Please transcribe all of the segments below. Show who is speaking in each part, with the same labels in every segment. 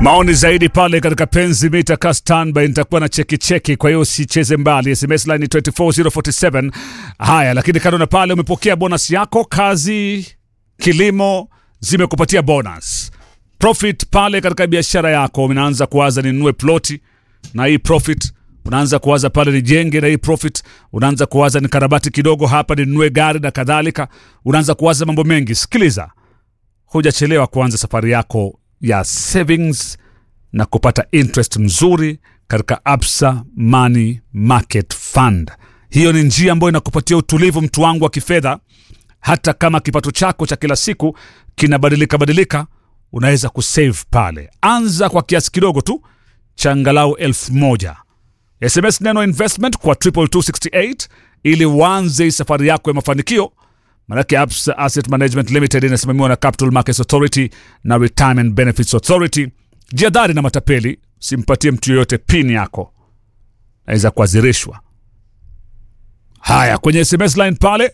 Speaker 1: Maoni zaidi pale katika penzi mita ka standby, nitakuwa na cheki cheki, kwa hiyo usicheze mbali. SMS line ni 24047. Haya, lakini kando na pale, umepokea bonus yako, kazi kilimo zimekupatia bonus profit pale katika biashara yako. Unaanza kuwaza ninunue ploti na hii profit unaanza kuwaza pale nijenge na hii profit, unaanza kuwaza ni karabati kidogo hapa ninunue gari na kadhalika, unaanza kuwaza mambo mengi. Sikiliza, hujachelewa kuanza safari yako ya savings na kupata interest mzuri katika Absa Money Market Fund. Hiyo ni njia ambayo inakupatia utulivu, mtu wangu wa kifedha. Hata kama kipato chako cha kila siku kinabadilika badilika, unaweza kusave pale. Anza kwa kiasi kidogo tu cha angalau elfu moja. SMS neno investment kwa 22268 ili uanze hii safari yako ya mafanikio. Manake Absa Asset Management Limited inasimamiwa na Capital Markets Authority na Retirement Benefits Authority. Jiadhari na matapeli, simpatie mtu yoyote pin yako, naweza kuazirishwa. Haya, kwenye SMS line pale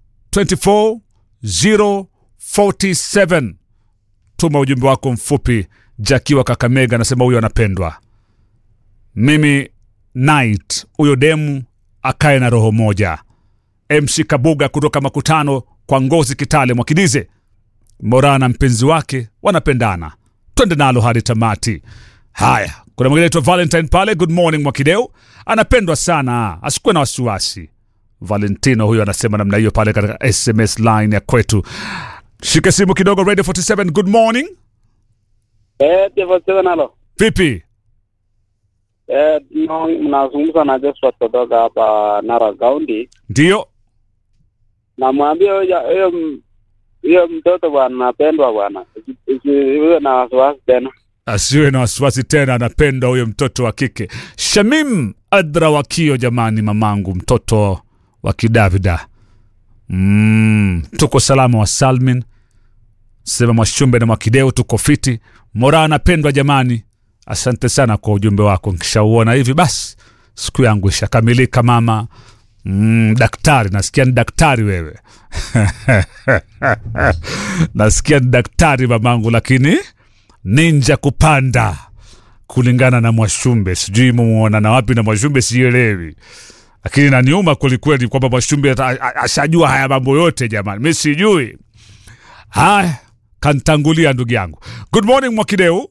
Speaker 1: 24047 tuma ujumbe wako mfupi. Jakiwa Kakamega anasema huyo anapendwa. Mimi night huyo demu akae na roho moja. MC Kabuga kutoka Makutano kwa Ngozi, Kitale, Mwakidize. Mora na mpenzi wake wanapendana, twende nalo hadi tamati. Haya, kuna mwingine aitwa Valentine pale. Good morning Mwakideu, anapendwa sana, asikuwe na wasiwasi. Valentino huyo anasema namna hiyo pale katika SMS line ya kwetu. Shike simu kidogo, Radio 47. Good morning,
Speaker 2: Eh, Tivo Seven halo.
Speaker 1: vipi?
Speaker 2: Eh, no, mnazungumza na Joshua kutoka hapa Narok County.
Speaker 1: Ndio
Speaker 2: Namwambia huyo huyo m- huyo mtoto bwana napendwa bwana. Usi- Usiwe na wasiwasi tena.
Speaker 1: asiwe na wasiwasi tena, anapendwa huyo mtoto wa kike. Shamim Adra Wakio, jamani, mamangu, mtoto wa Kidavida. Mm, tuko salama wa Salmin sema Mwashumbe na Mwakideu, tuko fiti. Mora anapendwa jamani, asante sana kwa ujumbe wako. Nkishauona hivi basi siku yangu ishakamilika mama. Mm, daktari, nasikia ni daktari wewe. nasikia ni daktari mamangu, lakini ninja kupanda kulingana na Mwashumbe. Sijui mumuona na wapi na Mwashumbe, sielewi, lakini naniuma kwelikweli kwamba Mwashumbe ata- a- a- ashajua haya mambo yote jamani, mi sijui. Haya, kantangulia ndugu yangu. Good morning Mwakideu.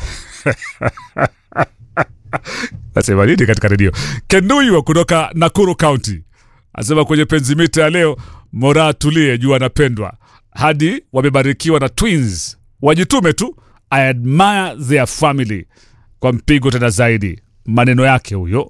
Speaker 1: Nasema nini katika redio? Kenduyu kutoka Nakuru County asema kwenye penzi mita ya leo, Mora tulie juu anapendwa hadi wamebarikiwa na twins, wajitume tu. I admire their family. Kwa mpigo tena zaidi, maneno yake huyo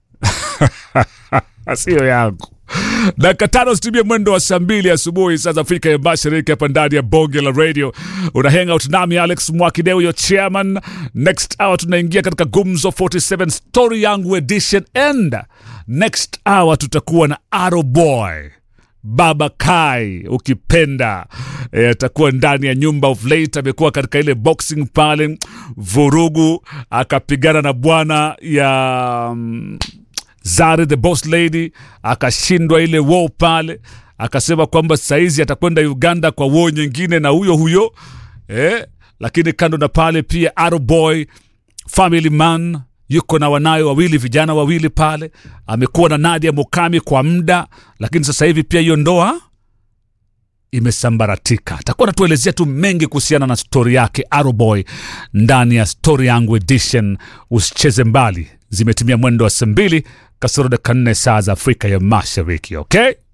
Speaker 1: sio yangu. Dakika tano sitimie mwendo wa saa mbili asubuhi saa za Afrika ya Mashariki, hapa ndani ya bonge la radio. Una hang out nami Alex Mwakideu, yo chairman. Next hour tunaingia katika Gumzo 47 story yangu edition, and next hour tutakuwa na Arrow Boy Baba Kai ukipenda e, atakuwa ndani ya nyumba of late. Amekuwa katika ile boxing pale vurugu, akapigana na bwana ya mm, Zari the boss lady, akashindwa ile war pale, akasema kwamba saizi atakwenda Uganda kwa war nyingine na huyo huyo eh, lakini kando na pale pia Arrow Boy family man yuko na wanayo wawili vijana wawili pale, amekuwa na Nadia Mukami kwa muda, lakini sasa hivi pia hiyo ndoa imesambaratika. Atakuwa natuelezea tu mengi kuhusiana na stori yake Arrowboy ndani ya stori yangu edition. Usicheze mbali, zimetimia mwendo wa saa mbili kasoro dakika nne saa za Afrika ya Mashariki. Okay.